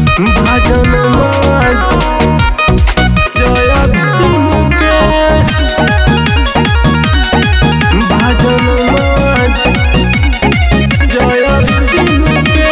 भजन जय भीम के भजन जय भीम के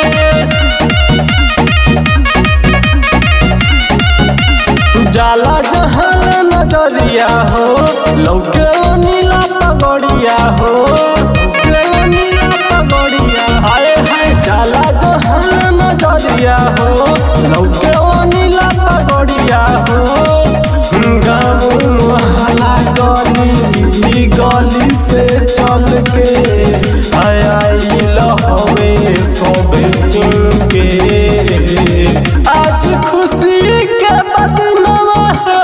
जाला जहान नजरिया हो लौके नीला पगड़िया हो लौके नीला पगड़िया हाय हाय जाला जहान नजरिया हो लौके नीला पगड़िया हो गाँव मोहल्ला गली गली से चल के आयल हवे सब चुन के आज खुशी के बदनवा हो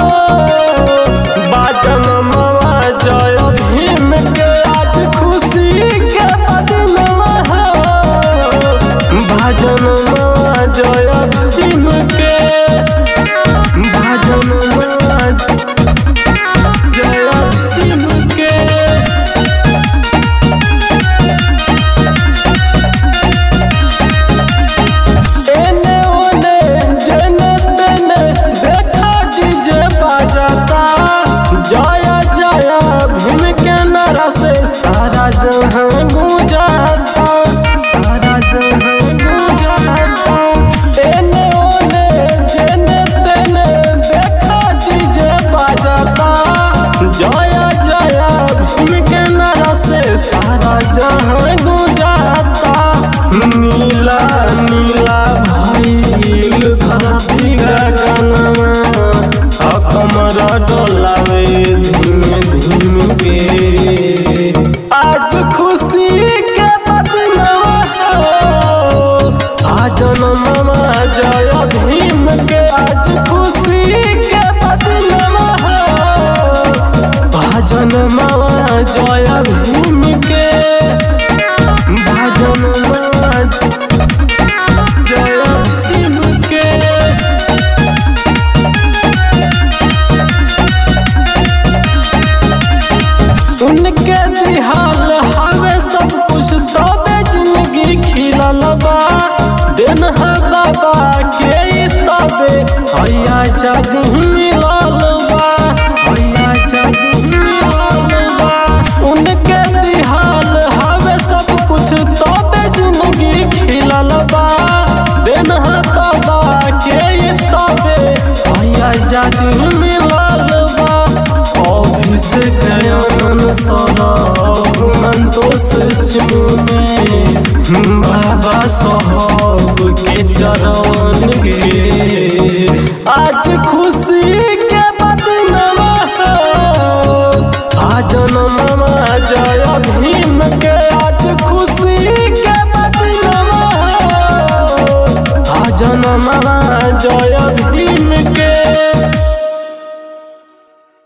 बाजन मवा जय भीम के आज खुशी के बदनवा हो भजन मवा जय भीम के भजन मवा जय भीम के एने ओने जेने तेने देखा डीजे बजाता जय जय भीम के नारा से सारा जहां गूंजाता सारा जहां गूंजाता एने ओने जेने तेने देखा डीजे बजाता जय जय भीम के नारा से सारा जहां गूंजाता नीला नीला भइल धरती गगनमा कमर डोलावे धीमे धीमे के आज खुशी के बदनवा हो आज नमवा जय भीम के आज खुशी के बदनवा हो भजन मावा जय भीम के भजन मावा जय भीम के उनके दिहाल हवे सब कुछ तबे जिंदगी खिलल बा दिन है बाबा के ई तबे हैया जादू मिलल बा हैया जादू मिलल बा उनके दिहाल हवे सब कुछ तबे जिंदगी खिलल बा दिन है बाबा के ई तबे हैया जादू मिलल बा अभिषेक आनंद सरब संतोष चुमे बाबा साहब के चरण गे आज खुशी के बदनवा हो आज नमवा जय भीम के आज खुशी के बदनवा हो आज नमवा जय भीम के